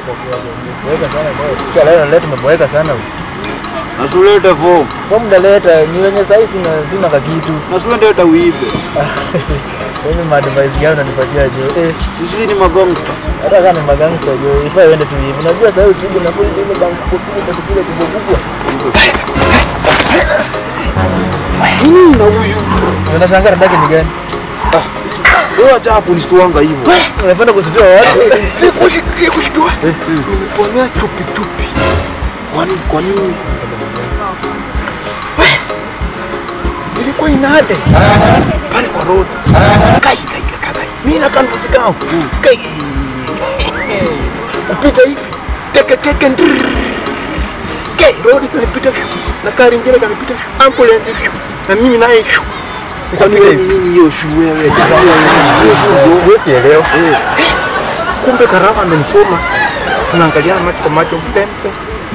Boeka sana leo. Sikia leo leo tumeboeka sana. Nasuleta form. Kwa muda leta ni wenye sasa sina sina kakitu. Nasuleta uibe. Mimi ma advice gani unanipatia jo? Eh, Sisi ni magangsta. hata kama ni magangster jo, ifai uende tu hivi. Unajua sasa ukija na kule ile bank kubwa kwa kule kubwa kubwa. Nini na huyu? Unashangaa ndake ni gani? Wewe acha kunishtuanga hivyo. Unapenda kusitua watu? Si kushi si kushtua. Niliponea chupi chupi. Kwani kwa nini? We, Ilikuwa inade. Pale kwa road. Kai kai kai kai. Mimi na kandu zikao. Kai. Kupita hivi. Teke teke ndrrr. Kai road kanipita. Na gari ingine kanipita. Ambulance. Na mimi naye. Kwani wewe ni nini hiyo shu wewe? Hiyo shu ndio. Wewe sielewa. Eh, kumbe Karama amenisoma, tunaangaliana macho kwa macho pempe.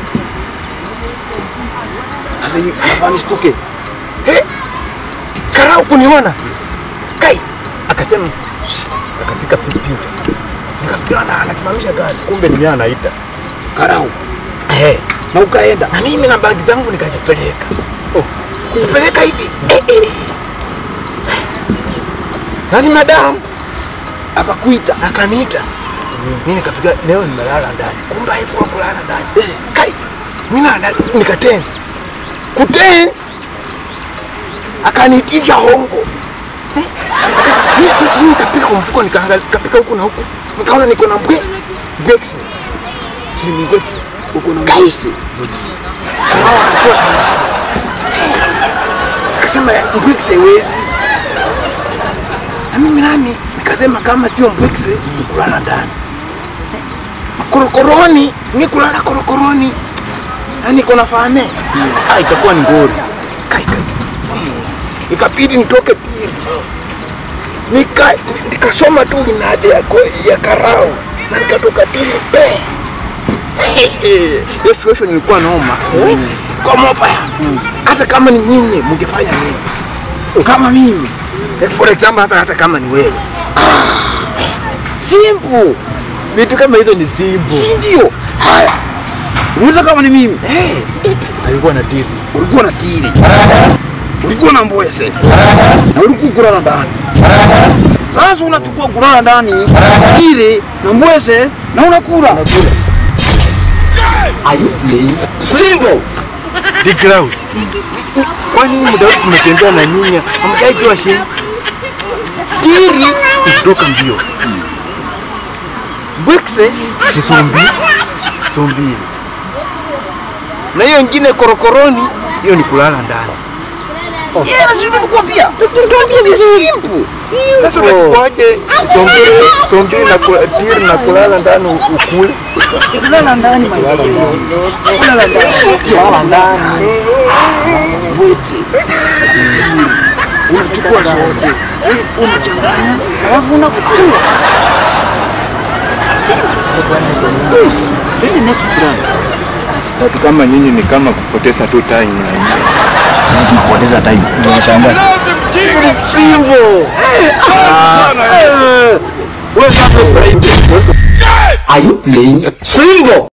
Sasa hii hapa nishtuke, eh, Karau kuniona kai, akasema "Shh," akapika picha, nikafikiria na anasimamisha gari, kumbe ni mimi anaita Karau, eh, na ukaenda na mimi na bagi zangu nikajipeleka, oh, kujipeleka hivi eh, eh. Nani madamu akakuita akaniita mimi nikapiga leo nimelala ndani kumbe haikuwa kulala ndani eh, kai mimi na nikatense kutense akaniitisha hongo eh, aka- mimi- mimi nikapika kwa mfuko nikaangalia nikapika huku na huku nikaona niko na mbwe Bex chini Bex uko na Bex akasema Bex haiwezi na mimi nami nikasema kama sio mbwekse ni kulala ndani korokoroni ni kulala korokoroni na niko na fahame ah, itakuwa ni ngori kai kai Eh, ikabidi nitoke pili nika nikasoma tu inade ya, ko- ya karau na nikatoka pili pe hiyo situation ilikuwa noma kwa mobaya hata kama ni nyinyi mngefanya nini kama mimi eh, for example hata, hata kama ni wewe simple Vitu kama hizo ni simple. si ndio haya unaweza kama ni mimi hey, Alikuwa na tiri. ulikuwa na tili ulikuwa na mbwese na ulikuwa kulala ndani sasa unachukua kulala ndani tili na mbwese na unakula simple The grouse. Kwani muda wote tumetembea na nyinyi, hamjaijua shida? tiri Kutoka mbio. mbwekse Ni sombi. Sombi. na hiyo ingine korokoroni Hiyo ni kulala ndani. Yeah, lazima nikwambia. Nikwambia ni simple. Sasa unachukuaje sombi sombi na kula- tiri na kulala ndani ukule? Kulala ndani my Kulala ndani. Sikia kulala ndani. Wete. Unachukua zote. Unachanganya. Alafu unakula. Yes. Then the next plan. Watu kama nyinyi ni kama kupoteza tu time na nyinyi. Sisi tunapoteza time. Tunashangaa. Simple. Wewe sasa Are you playing? Simple.